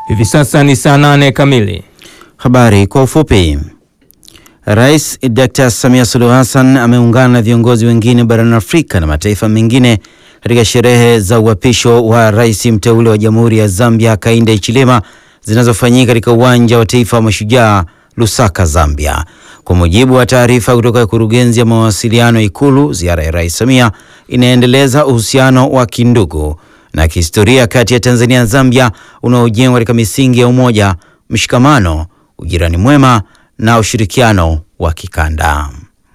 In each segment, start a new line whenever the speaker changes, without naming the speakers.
Hivi sasa ni saa nane kamili.
Habari kwa ufupi. Rais Dr. Samia Suluhu Hassan ameungana na viongozi wengine barani Afrika na mataifa mengine katika sherehe za uapisho wa rais mteule wa Jamhuri ya Zambia Hakainde Hichilema zinazofanyika katika uwanja wa taifa wa Mashujaa Lusaka, Zambia. Kwa mujibu wa taarifa kutoka kurugenzi ya mawasiliano Ikulu, ziara ya Rais Samia inaendeleza uhusiano wa kindugu na kihistoria kati ya Tanzania na Zambia unaojengwa katika misingi ya umoja, mshikamano, ujirani mwema na ushirikiano wa kikanda.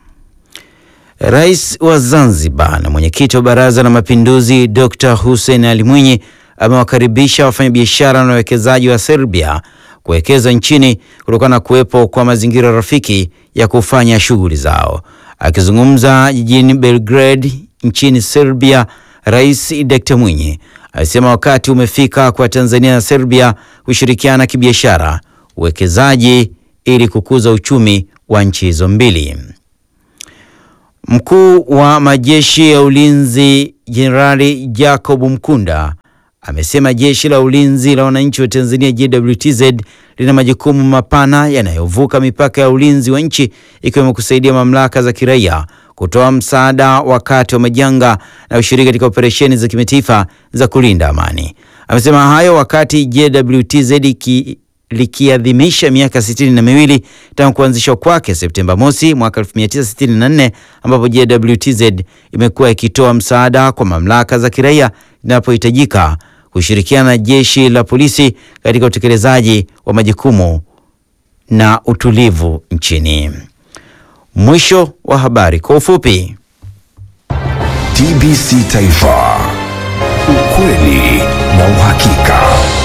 Rais wa Zanzibar na mwenyekiti wa Baraza la Mapinduzi Dr. Hussein Ali Mwinyi amewakaribisha wafanyabiashara na wawekezaji wa Serbia kuwekeza nchini kutokana na kuwepo kwa mazingira rafiki ya kufanya shughuli zao. Akizungumza jijini Belgrade nchini Serbia, Rais Dr. Mwinyi alisema wakati umefika kwa Tanzania na Serbia kushirikiana kibiashara, uwekezaji ili kukuza uchumi wa nchi hizo mbili. Mkuu wa majeshi ya ulinzi Jenerali Jacob Mkunda amesema jeshi la ulinzi la wananchi wa Tanzania JWTZ lina majukumu mapana yanayovuka mipaka ya ulinzi wa nchi ikiwemo kusaidia mamlaka za kiraia kutoa msaada wakati wa majanga na ushiriki katika operesheni za kimataifa za kulinda amani. Amesema hayo wakati JWTZ ki likiadhimisha miaka sitini na miwili tangu kuanzishwa kwake Septemba mosi mwaka 1964 ambapo JWTZ imekuwa ikitoa msaada kwa mamlaka za kiraia inapohitajika kushirikiana na jeshi la polisi katika utekelezaji wa majukumu na utulivu nchini. Mwisho wa habari kwa ufupi.
TBC Taifa, ukweli na uhakika.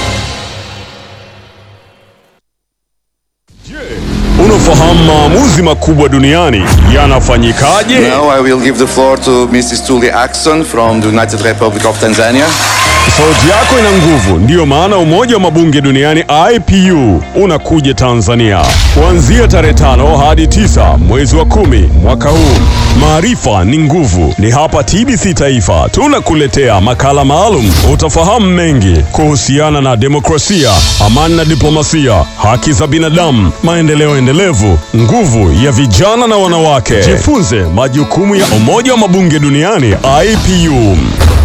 Unafahamu maamuzi makubwa duniani yanafanyikaje?
Now I will give the floor to Mrs. Tuli Axon from the United Republic of Tanzania.
Sauti yako ina nguvu, ndiyo maana umoja wa mabunge duniani IPU unakuja Tanzania kuanzia tarehe tano hadi tisa mwezi wa kumi mwaka huu. Maarifa ni nguvu, ni hapa TBC Taifa tunakuletea makala maalum. Utafahamu mengi kuhusiana na demokrasia, amani na diplomasia, haki za binadamu, maendeleo endelevu, nguvu ya vijana na wanawake. Jifunze majukumu ya umoja wa mabunge duniani IPU.